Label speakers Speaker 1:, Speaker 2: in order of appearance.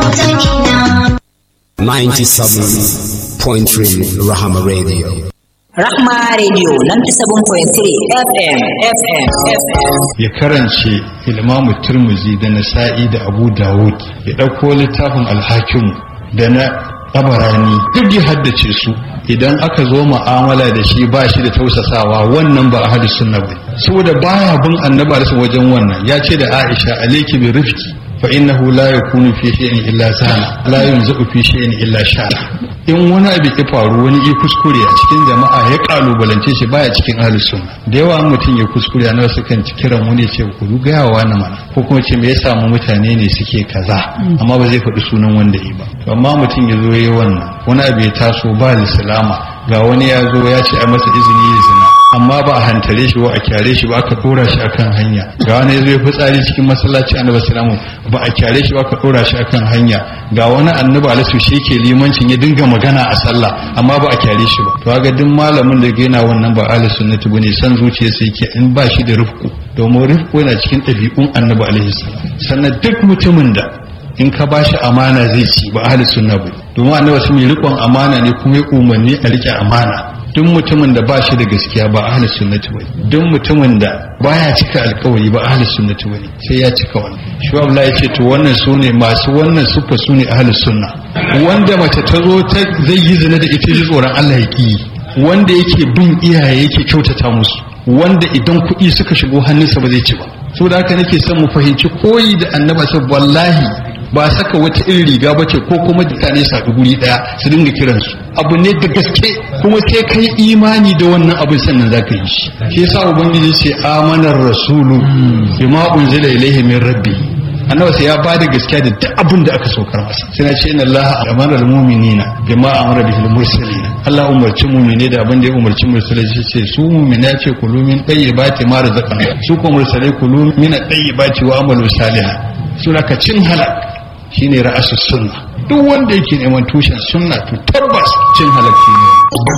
Speaker 1: 97.3 Rahama Radio.
Speaker 2: Rahma Radio 97.3 FM FM FM.
Speaker 3: ya karance ilmamu turmuzi da nasa'i da abu dawud ya ɗauko littafin alhakimu da na tabarani duk ya haddace su idan aka zo mu'amala da shi ba shi da tausasawa wannan ba ahli sunna ba saboda baya bin annabi da wajen wannan ya ce da aisha alayki bi rifqi fa innahu la yakunu fi shay'in illa sana la yunzu fi shay'in illa shara in wani abu ya faru wani ya kuskure a cikin jama'a ya kalubalance shi baya cikin ahli sunna da yawa mutum ya kuskure na wasu kan kiran wani ya ce ku ga wa na mana ko kuma ce me ya samu mutane ne suke kaza amma ba zai faɗi sunan wanda yi ba to amma mutum ya zo yayi wannan wani abu ya taso ba lislama ga wani ya zo ya ce a masa izini ya zina amma ba a hantare shi ba a kyare shi ba aka dora shi akan hanya ga wani ya zo ya fitsari cikin masallaci annabi sallallahu ba a kyare shi ba aka dora shi akan hanya ga wani annabi alaihi shi ke limancin ya dinga magana a sallah amma ba a kyare shi ba to ga duk malamin da yana wannan ba ahli sunnati bane san zuciya sai yake in ba shi da rufku domin rufku yana cikin ɗabi'un annabi alaihi salam sannan duk mutumin da in ka ba shi amana zai ci ba ahli sunna ba domin annabi sun yi riƙon amana ne kuma ya umarni a riƙe amana duk mutumin da ba shi da gaskiya ba ahli sunnati bane duk mutumin da baya cika alkawari ba ahli sunnati bane sai ya cika wannan shi Allah ya ce to wannan sune masu wannan sufa sune ahli sunna wanda mace ta zo ta zai yi zina da ita ji tsoron Allah ya ki wanda yake bin iyaye yake kyautata musu wanda idan kuɗi suka shigo hannunsa ba zai ci ba saboda haka nake son mu fahimci koyi da annaba sai wallahi ba saka wata irin riga ba ce ko kuma mutane su haɗu guri ɗaya su dinga kiransu abu ne da gaske kuma sai kai imani da wannan abin sannan za ka yi shi shi yasa ubangiji ce amanar rasulu bima unzila ilaihi min rabbi annabi sai ya ba da gaskiya da duk abin da aka saukar masa sai na ce inna allaha amara almu'minina bima amara bihi almursalin Allah umarci mu'mine da abin da ya umarci mursalai shi ce su mu'mina ce kulu min tayyibati ma razaqna su ko mursalai kulu min tayyibati wa amalu salihan sura ka cin halak shine ra'asus sunna duk wanda yake neman tushen sunna to tabbas cin halak ne